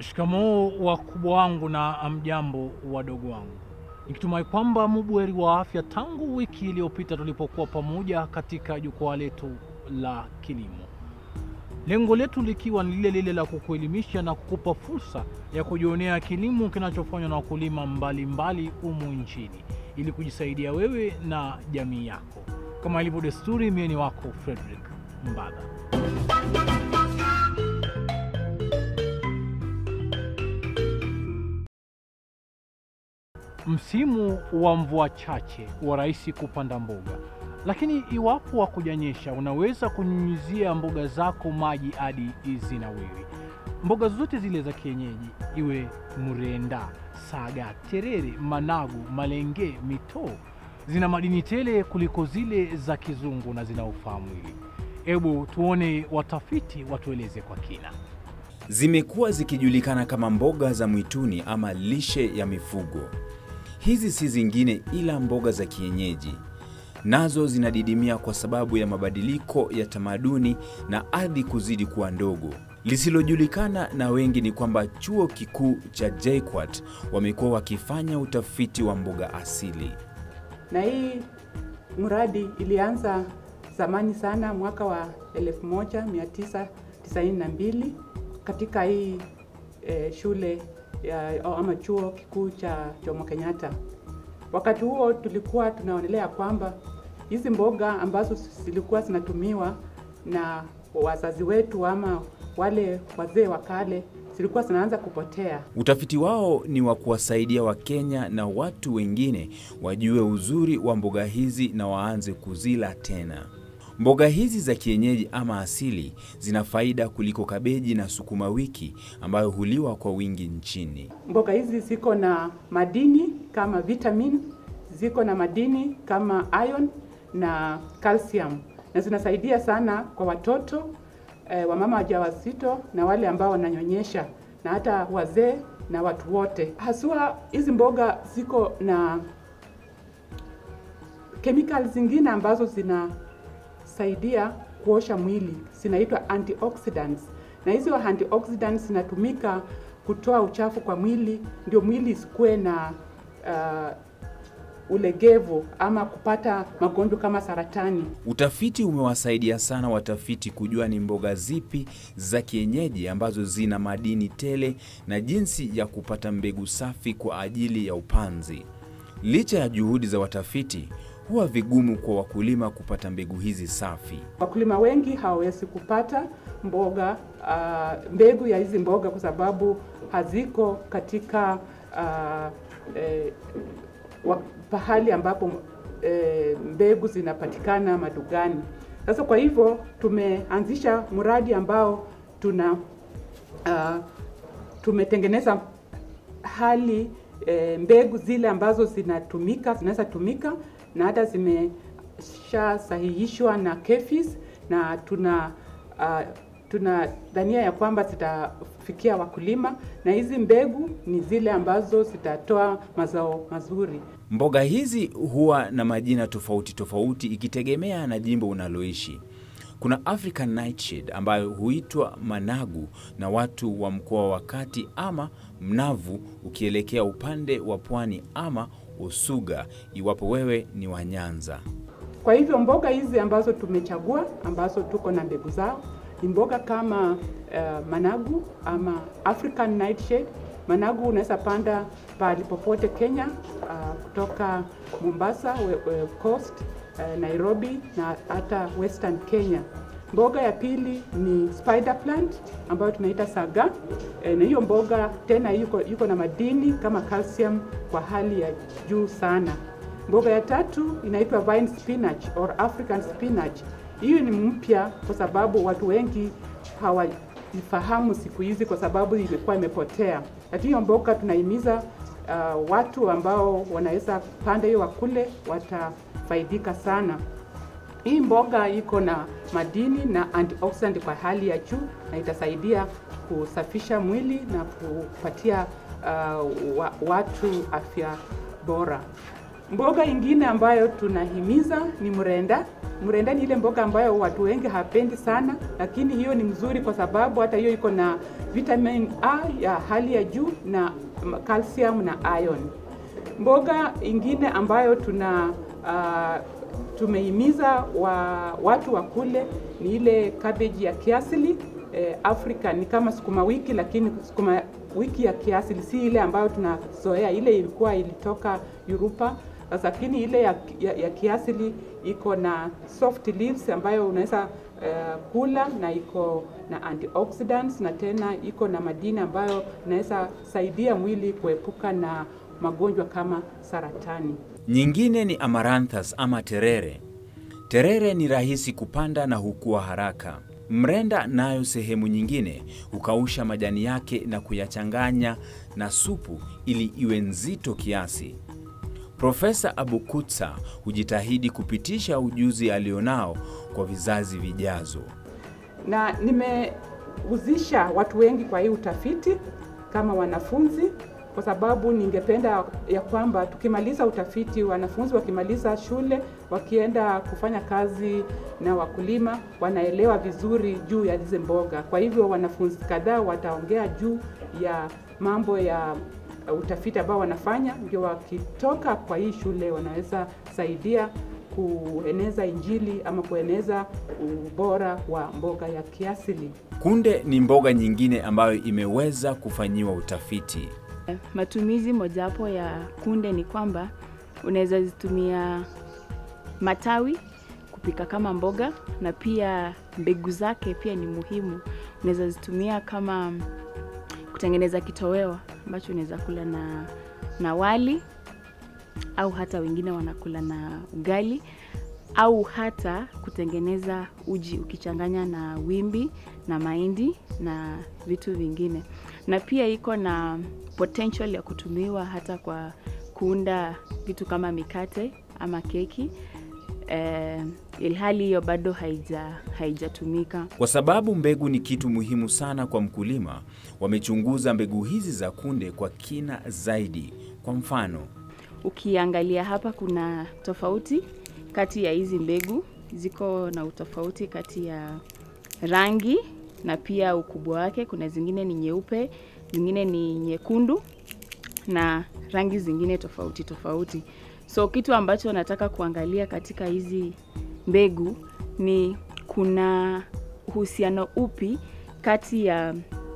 Shikamoo wakubwa wangu na amjambo wadogo wangu, nikitumai kwamba mubweri wa afya tangu wiki iliyopita tulipokuwa pamoja katika jukwaa letu la kilimo, lengo letu likiwa ni lile lile la kukuelimisha na kukupa fursa ya kujionea kilimo kinachofanywa na wakulima mbalimbali humu nchini ili kujisaidia wewe na jamii yako. Kama ilivyo desturi, mie ni wako Frederick Mbadha. Msimu wa mvua chache wa rahisi kupanda mboga, lakini iwapo hakujanyesha, unaweza kunyunyizia mboga zako maji hadi zinawiri. Mboga zote zile za kienyeji, iwe mrenda, saga, terere, managu, malenge, mitoo, zina madini tele kuliko zile za kizungu na zinaofaa mwili. Hebu tuone watafiti watueleze kwa kina. Zimekuwa zikijulikana kama mboga za mwituni ama lishe ya mifugo. Hizi si zingine ila mboga za kienyeji, nazo zinadidimia kwa sababu ya mabadiliko ya tamaduni na ardhi kuzidi kuwa ndogo. Lisilojulikana na wengi ni kwamba chuo kikuu cha JKUAT wamekuwa wakifanya utafiti wa mboga asili. na hii mradi ilianza zamani sana mwaka wa 1992 katika hii eh, shule ya, ama chuo kikuu cha Jomo Kenyatta. Wakati huo tulikuwa tunaonelea kwamba hizi mboga ambazo zilikuwa zinatumiwa na wazazi wetu ama wale wazee wa kale zilikuwa zinaanza kupotea. Utafiti wao ni wa kuwasaidia Wakenya na watu wengine wajue uzuri wa mboga hizi na waanze kuzila tena. Mboga hizi za kienyeji ama asili zina faida kuliko kabeji na sukuma wiki ambayo huliwa kwa wingi nchini. Mboga hizi ziko na madini kama vitamin, ziko na madini kama iron na calcium, na zinasaidia sana kwa watoto eh, wamama wajawazito na wale ambao wananyonyesha na hata wazee na watu wote. Haswa hizi mboga ziko na kemikali zingine ambazo zinasaidia kuosha mwili, zinaitwa antioxidants, na hizo antioxidants zinatumika kutoa uchafu kwa mwili, ndio mwili isikuwe na uh, ulegevu ama kupata magonjwa kama saratani. Utafiti umewasaidia sana watafiti kujua ni mboga zipi za kienyeji ambazo zina madini tele na jinsi ya kupata mbegu safi kwa ajili ya upanzi. Licha ya juhudi za watafiti, huwa vigumu kwa wakulima kupata mbegu hizi safi. Wakulima wengi hawawezi kupata mboga uh, mbegu ya hizi mboga kwa sababu haziko katika uh, eh, wa, pahali ambapo e, mbegu zinapatikana madugani. Sasa kwa hivyo tumeanzisha mradi ambao tuna uh, tumetengeneza hali e, mbegu zile ambazo zinatumika zinaweza tumika na hata zimeshasahihishwa na KEPHIS na tuna uh, tuna dhania ya kwamba zitafikia wakulima na hizi mbegu ni zile ambazo zitatoa mazao mazuri. Mboga hizi huwa na majina tofauti tofauti ikitegemea na jimbo unaloishi. Kuna African nightshade ambayo huitwa managu na watu wa mkoa wa kati ama mnavu ukielekea upande wa pwani ama usuga iwapo wewe ni wa Nyanza. Kwa hivyo mboga hizi ambazo tumechagua ambazo tuko na mbegu zao ni mboga kama uh, managu ama African nightshade. Managu unaweza panda pahali popote Kenya, uh, kutoka Mombasa we, we, coast uh, Nairobi na hata western Kenya. Mboga ya pili ni spider plant ambayo tunaita saga e, na hiyo mboga tena yuko, yuko na madini kama calcium kwa hali ya juu sana. Mboga ya tatu inaitwa vine spinach or African spinach. Hiyo ni mpya kwa sababu watu wengi hawaifahamu siku hizi kwa sababu imekuwa imepotea, lakini hiyo mboga tunahimiza uh, watu ambao wanaweza panda hiyo wakule, watafaidika sana. Hii mboga iko na madini na antioxidant kwa hali ya juu na itasaidia kusafisha mwili na kupatia uh, wa, watu afya bora. Mboga ingine ambayo tunahimiza ni mrenda. Mrenda ni ile mboga ambayo watu wengi hapendi sana, lakini hiyo ni mzuri kwa sababu hata hiyo iko na vitamin A ya hali ya juu na calcium na iron. Mboga ingine ambayo tuna uh, tumehimiza wa, watu wa kule ni ile cabbage ya kiasili eh, Afrika ni kama sukuma wiki, lakini sukuma wiki ya kiasili si ile ambayo tunazoea. Ile ilikuwa ilitoka Europa, lakini ile ya, ya, ya kiasili iko na soft leaves ambayo unaweza uh, kula na iko na antioxidants na tena iko na madini ambayo inaweza saidia mwili kuepuka na magonjwa kama saratani. Nyingine ni amaranthus ama terere. Terere ni rahisi kupanda na hukua haraka. Mrenda nayo sehemu nyingine hukausha majani yake na kuyachanganya na supu ili iwe nzito kiasi. Profesa Abukutsa hujitahidi kupitisha ujuzi alionao kwa vizazi vijazo. Na nimehusisha watu wengi kwa hii utafiti kama wanafunzi kwa sababu ningependa ya kwamba tukimaliza utafiti, wanafunzi wakimaliza shule, wakienda kufanya kazi na wakulima, wanaelewa vizuri juu ya hizi mboga. Kwa hivyo wanafunzi kadhaa wataongea juu ya mambo ya utafiti ambao wanafanya, ndio wakitoka kwa hii shule wanaweza saidia kueneza Injili ama kueneza ubora wa mboga ya kiasili. Kunde ni mboga nyingine ambayo imeweza kufanyiwa utafiti. Matumizi mojawapo ya kunde ni kwamba unaweza zitumia matawi kupika kama mboga, na pia mbegu zake pia ni muhimu. Unaweza zitumia kama kutengeneza kitoweo ambacho unaweza kula na, na wali au hata wengine wanakula na ugali au hata kutengeneza uji ukichanganya na wimbi na mahindi na vitu vingine, na pia iko na potential ya kutumiwa hata kwa kuunda vitu kama mikate ama keki eh, ilhali hiyo bado haija haijatumika. Kwa sababu mbegu ni kitu muhimu sana kwa mkulima, wamechunguza mbegu hizi za kunde kwa kina zaidi. Kwa mfano, Ukiangalia hapa kuna tofauti kati ya hizi mbegu, ziko na utofauti kati ya rangi na pia ukubwa wake. Kuna zingine ni nyeupe, zingine ni nyekundu na rangi zingine tofauti tofauti. So kitu ambacho nataka kuangalia katika hizi mbegu ni kuna uhusiano upi kati ya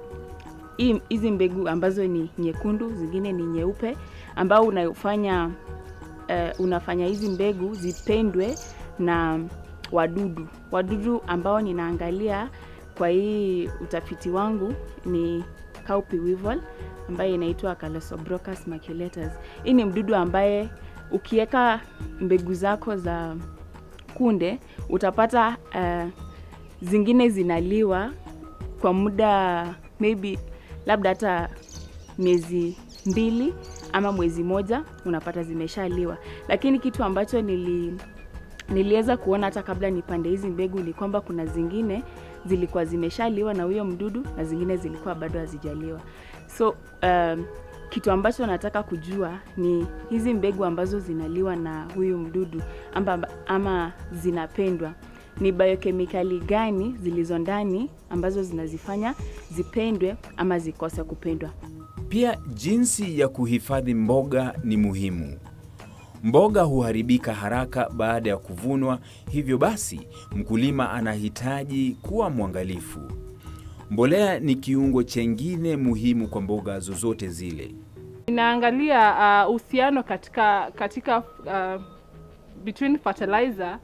hii- hizi mbegu ambazo ni nyekundu, zingine ni nyeupe, ambao unafanya uh, unafanya hizi mbegu zipendwe na wadudu. Wadudu ambao ninaangalia kwa hii utafiti wangu ni cowpea weevil ambaye inaitwa Calosobrochus maculatus. Hii ni mdudu ambaye ukiweka mbegu zako za kunde utapata uh, zingine zinaliwa kwa muda maybe labda hata miezi mbili ama mwezi moja unapata zimeshaliwa, lakini kitu ambacho nili niliweza kuona hata kabla nipande hizi mbegu ni kwamba kuna zingine zilikuwa zimeshaliwa na huyo mdudu na zingine zilikuwa bado hazijaliwa. So um, kitu ambacho nataka kujua ni hizi mbegu ambazo zinaliwa na huyu mdudu ama, ama zinapendwa ni biokemikali gani zilizo ndani ambazo zinazifanya zipendwe ama zikose kupendwa. pia jinsi ya kuhifadhi mboga ni muhimu. Mboga huharibika haraka baada ya kuvunwa, hivyo basi mkulima anahitaji kuwa mwangalifu. Mbolea ni kiungo chengine muhimu kwa mboga zozote zile. Inaangalia uh, uhusiano katika katika uh, between fertilizer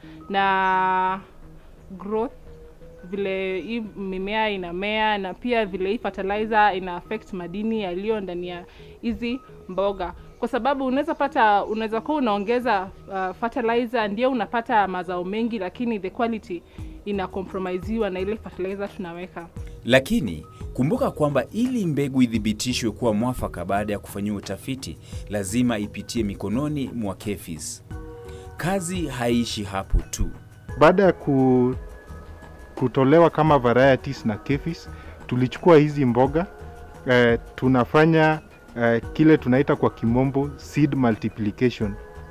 na growth, vile hii mimea inamea na pia vile hii fertilizer ina affect madini yaliyo ndani ya hizi mboga, kwa sababu unaweza pata, unaweza kuwa unaongeza uh, fertilizer ndio unapata mazao mengi, lakini the quality ina compromisewa na ile fertilizer tunaweka. Lakini kumbuka kwamba ili mbegu ithibitishwe kuwa mwafaka baada ya kufanyiwa utafiti, lazima ipitie mikononi mwa KEPHIS. Kazi haishi hapo tu. Baada ya ku, kutolewa kama varieties na KEPHIS, tulichukua hizi mboga eh, tunafanya eh, kile tunaita kwa kimombo seed multiplication.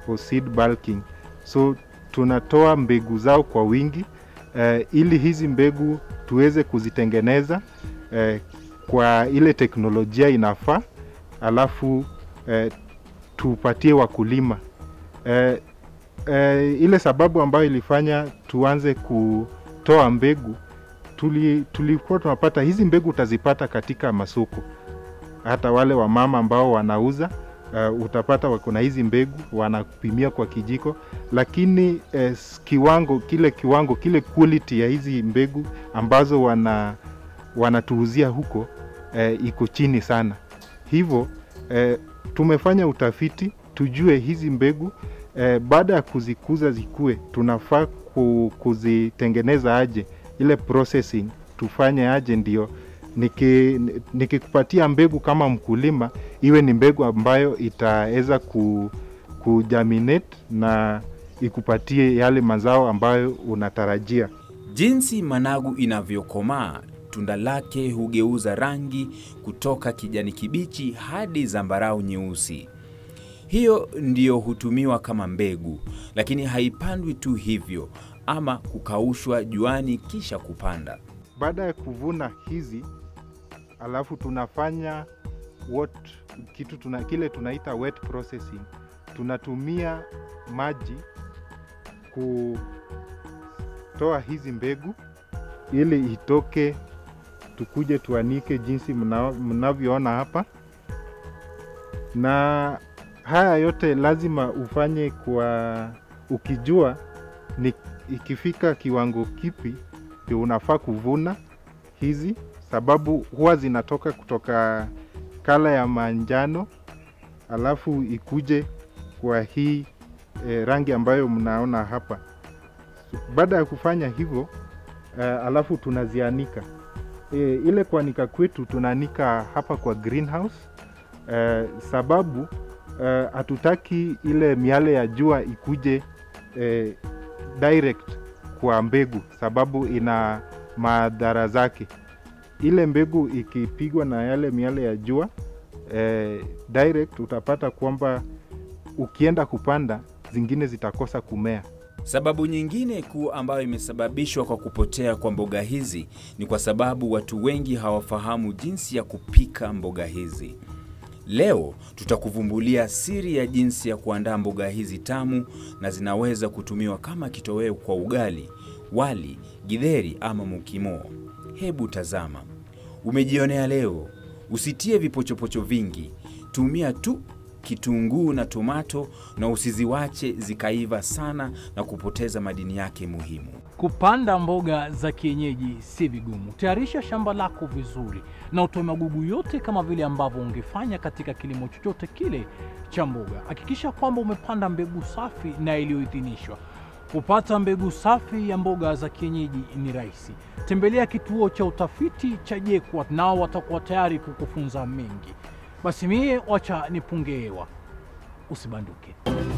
for seed bulking. So tunatoa mbegu zao kwa wingi eh, ili hizi mbegu tuweze kuzitengeneza eh, kwa ile teknolojia inafaa, alafu eh, tupatie wakulima eh, eh, ile sababu ambayo ilifanya tuanze kutoa mbegu tuli, tulikuwa tunapata hizi mbegu utazipata katika masoko, hata wale wamama ambao wanauza uh, utapata wako na hizi mbegu wanapimia kwa kijiko, lakini eh, s- kiwango kile kiwango kile quality ya hizi mbegu ambazo wana wanatuuzia huko eh, iko chini sana. Hivyo eh, tumefanya utafiti tujue hizi mbegu eh, baada ya kuzikuza zikue, tunafaa ku, kuzitengeneza aje, ile processing tufanye aje, ndio niki- nikikupatia mbegu kama mkulima, iwe ni mbegu ambayo itaweza ku, kujaminate na ikupatie yale mazao ambayo unatarajia. Jinsi managu inavyokomaa, tunda lake hugeuza rangi kutoka kijani kibichi hadi zambarau nyeusi. Hiyo ndiyo hutumiwa kama mbegu, lakini haipandwi tu hivyo ama kukaushwa juani kisha kupanda. baada ya kuvuna hizi alafu tunafanya what kitu tuna, kile tunaita wet processing tunatumia maji kutoa hizi mbegu ili itoke tukuje tuanike jinsi mna- mnavyoona hapa na haya yote lazima ufanye kwa ukijua ni ikifika kiwango kipi ndio unafaa kuvuna hizi, sababu huwa zinatoka kutoka kala ya manjano alafu ikuje kwa hii e, rangi ambayo mnaona hapa. Baada ya kufanya hivyo e, alafu tunazianika e, ile kuanika kwetu tunaanika hapa kwa greenhouse e, sababu eh, hatutaki ile miale ya jua ikuje e, direct kwa mbegu sababu ina madhara zake. Ile mbegu ikipigwa na yale miale ya jua eh, direct utapata kwamba ukienda kupanda zingine zitakosa kumea. Sababu nyingine kuu ambayo imesababishwa kwa kupotea kwa mboga hizi ni kwa sababu watu wengi hawafahamu jinsi ya kupika mboga hizi. Leo tutakuvumbulia siri ya jinsi ya kuandaa mboga hizi tamu na zinaweza kutumiwa kama kitoweo kwa ugali, wali, githeri ama mukimo. Hebu tazama, umejionea leo. Usitie vipochopocho vingi, tumia tu kitunguu na tomato na usiziwache zikaiva sana na kupoteza madini yake muhimu. Kupanda mboga za kienyeji si vigumu. Tayarisha shamba lako vizuri na utoe magugu yote kama vile ambavyo ungefanya katika kilimo chochote kile cha mboga. Hakikisha kwamba umepanda mbegu safi na iliyoidhinishwa. Kupata mbegu safi ya mboga za kienyeji ni rahisi. Tembelea kituo cha utafiti cha JKUAT, nao watakuwa tayari kukufunza mengi. Basi mie wacha nipunge hewa, usibanduke.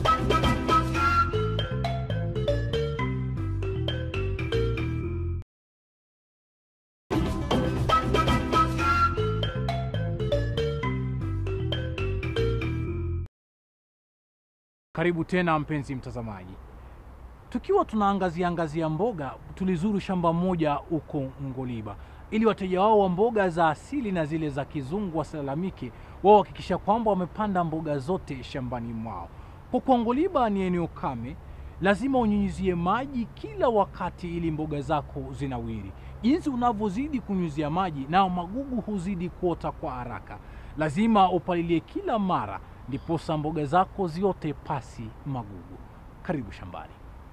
Karibu tena mpenzi mtazamaji, tukiwa tunaangazia angazia mboga, tulizuru shamba moja huko Ngoliba ili wateja wao wa mboga za asili na zile za kizungu wasilalamike, wao hakikisha kwamba wamepanda mboga zote shambani mwao. Kwa kuwa Ngoliba ni eneo kame, lazima unyunyizie maji kila wakati ili mboga zako zinawiri. Jinsi unavyozidi kunyunyizia maji, nao magugu huzidi kuota kwa haraka. Lazima upalilie kila mara, ndiposa mboga zako ziote pasi magugu. Karibu shambani.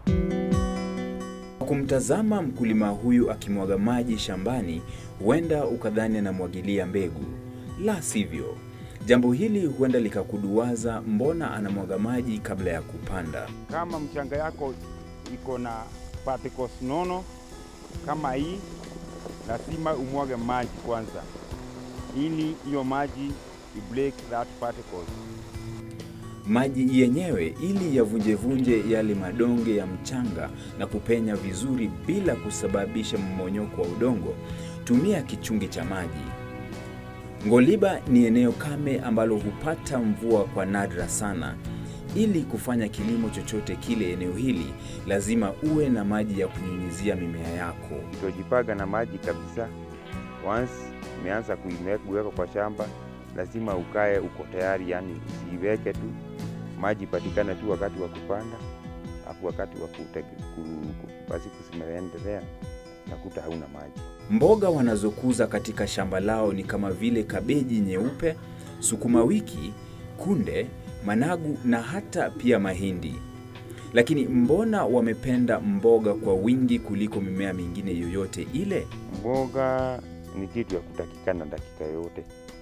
Kwa kumtazama mkulima huyu akimwaga maji shambani, huenda ukadhani anamwagilia mbegu. La sivyo, jambo hili huenda likakuduwaza, mbona anamwaga maji kabla ya kupanda? Kama mchanga yako iko na particles nono kama hii, lazima umwage maji kwanza, ili hiyo maji i break that particles. Maji yenyewe ili yavunjevunje yale madonge ya mchanga na kupenya vizuri bila kusababisha mmonyoko wa udongo, tumia kichungi cha maji. Ngoliba ni eneo kame ambalo hupata mvua kwa nadra sana. ili kufanya kilimo chochote kile eneo hili, lazima uwe na maji ya kunyunyizia mimea yako. Utojipanga na maji kabisa. Once umeanza kuime- kuweka kwa shamba, lazima ukae uko tayari, yani usiiweke tu maji ipatikane tu wakati wa kupanda, afu wakati wa kute- ku- ku- basi kusimeendelea nakuta hauna maji. Mboga wanazokuza katika shamba lao ni kama vile kabeji nyeupe, sukuma wiki, kunde, managu na hata pia mahindi. Lakini mbona wamependa mboga kwa wingi kuliko mimea mingine yoyote ile? Mboga ni kitu ya kutakikana dakika yote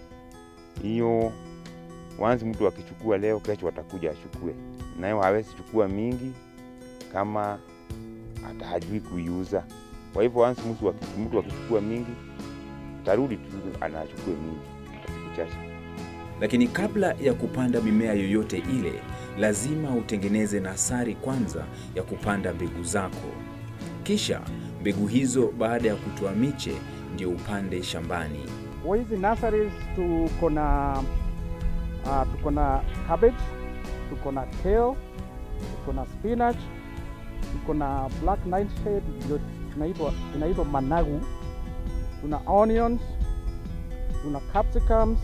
hiyo. Wanzi mtu akichukua leo, kesho atakuja achukue, nayo hawezi chukua mingi kama hata hajui kuiuza. Kwa hivyo wanzi mtu aki- mtu akichukua mingi, tarudi tu anachukue mingi kwa siku chache. Lakini kabla ya kupanda mimea yoyote ile, lazima utengeneze nasari kwanza ya kupanda mbegu zako. Kisha mbegu hizo baada ya kutoa miche ndio upande shambani. Kwa hizi nurseries tuko na uh, tuko na cabbage, tuko na kale, tuko na spinach, tuko na black nightshade ndio inaitwa inaitwa managu, tuna onions, tuna capsicums,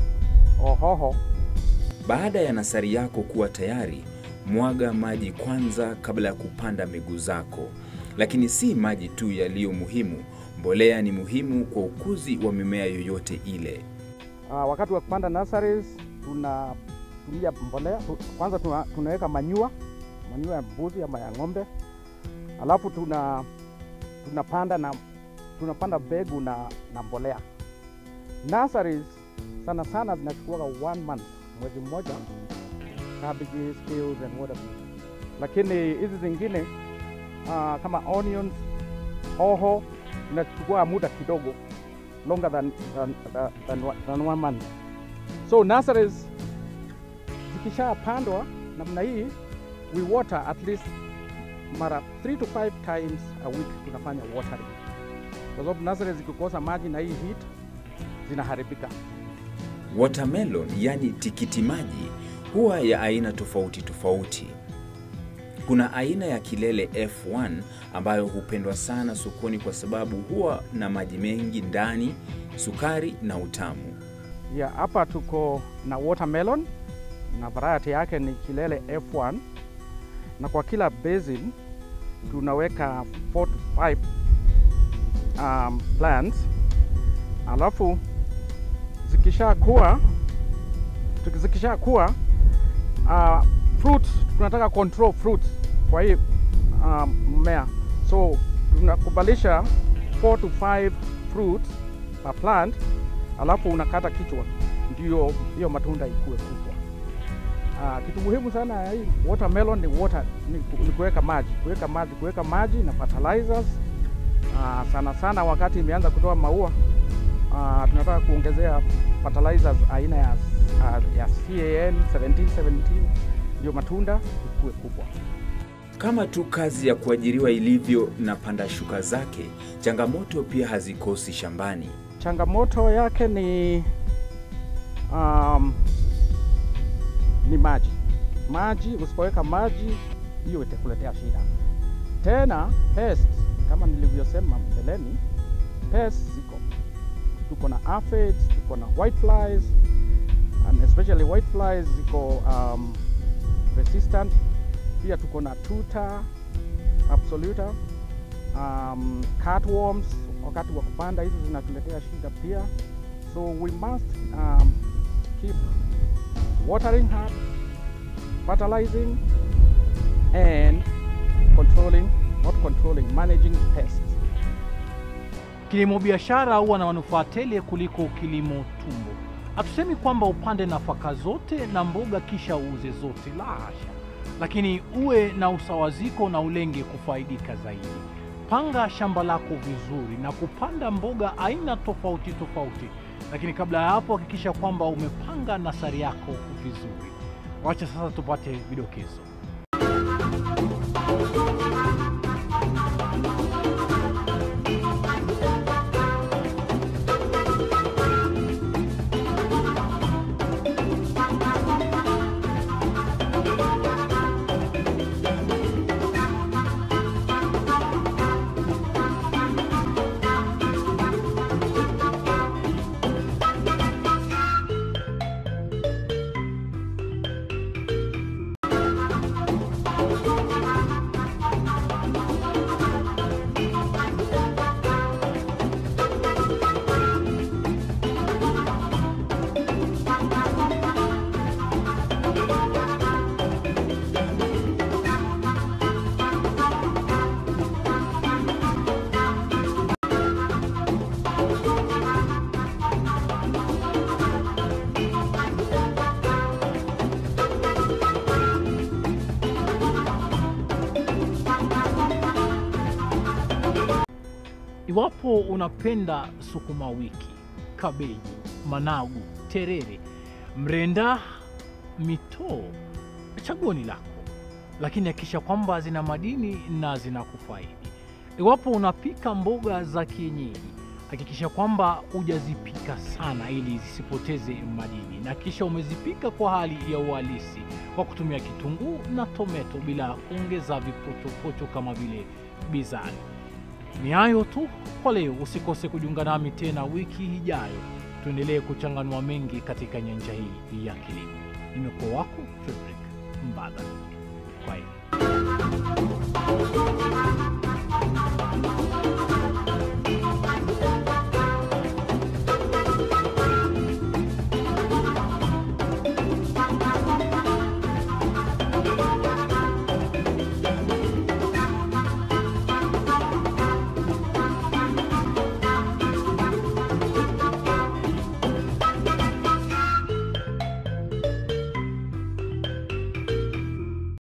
hoho. Baada ya nasari yako kuwa tayari, mwaga maji kwanza kabla ya kupanda mbegu zako. Lakini si maji tu yaliyo muhimu, mbolea ni muhimu kwa ukuzi wa mimea yoyote ile. Uh, wakati wa kupanda nurseries tunatumia mbolea tu, kwanza tuna, tunaweka manyua manyua ya mbuzi ama ya ng'ombe, alafu tuna tunapanda na tunapanda mbegu na, na mbolea. Nurseries sana sana zinachukua one month, mwezi mmoja, cabbages, kales and whatever, lakini hizi zingine uh, kama onions, hoho inachukua muda kidogo longer than, than, than, than, than one month. So nurseries zikishapandwa namna hii, we water at least mara 3 to 5 times a week tunafanya watering, kwa sababu nurseries zikikosa maji na hii heat zinaharibika. Watermelon yani tikiti maji huwa ya aina tofauti tofauti. Kuna aina ya kilele F1 ambayo hupendwa sana sokoni kwa sababu huwa na maji mengi ndani, sukari na utamu. Yeah, hapa tuko na watermelon na variety yake ni kilele F1 na kwa kila basin tunaweka 4 to 5 um, plants alafu zikishakuwa zikishakuwa uh, fruits tunataka control fruits kwa hii um, mmea so tunakubalisha 4 to 5 fruits per plant alafu unakata kichwa ndio hiyo matunda ikue kubwa. Uh, kitu muhimu sana ya hii watermelon ni water, ni, ku- ni kuweka maji, kuweka maji, kuweka maji na fertilizers. Uh, sana sana wakati imeanza kutoa maua uh, tunataka kuongezea fertilizers aina ya, uh, ya CAN 1717 ndio matunda ikue kubwa. Kama tu kazi ya kuajiriwa ilivyo na panda shuka zake, changamoto pia hazikosi shambani. Changamoto yake ni um, ni maji. Maji, usipoweka maji hiyo itakuletea shida. Tena pest, kama nilivyosema mbeleni, pest ziko, tuko na aphids, tuko na white flies and especially white flies ziko um, resistant. Pia tuko na tuta absoluta um, cutworms wakati wa kupanda hizi zinatuletea shida pia so we must um, keep watering hard fertilizing and controlling not controlling managing pests Kilimo biashara huwa na manufaa tele kuliko kilimo tumbo. Hatusemi kwamba upande nafaka zote na mboga kisha uuze zote, la hasha, lakini uwe na usawaziko na ulenge kufaidika zaidi. Panga shamba lako vizuri na kupanda mboga aina tofauti tofauti, lakini kabla ya hapo hakikisha kwamba umepanga nasari yako vizuri. Wacha sasa tupate vidokezo. Iwapo unapenda sukuma wiki, kabeji, managu, terere, mrenda, mitoo, chaguo ni lako, lakini hakikisha kwamba zina madini na zinakufaidi. Iwapo unapika mboga za kienyeji, hakikisha kwamba hujazipika sana ili zisipoteze madini, na kisha umezipika kwa hali ya uhalisi kwa kutumia kitunguu na tometo bila kuongeza vipochopocho kama vile bizari. Ni hayo tu kwa leo. Usikose kujiunga nami tena wiki ijayo, tuendelee kuchanganua mengi katika nyanja hii ya kilimo. Nimekuwa wako Frederick Mbadha. Kwaheri.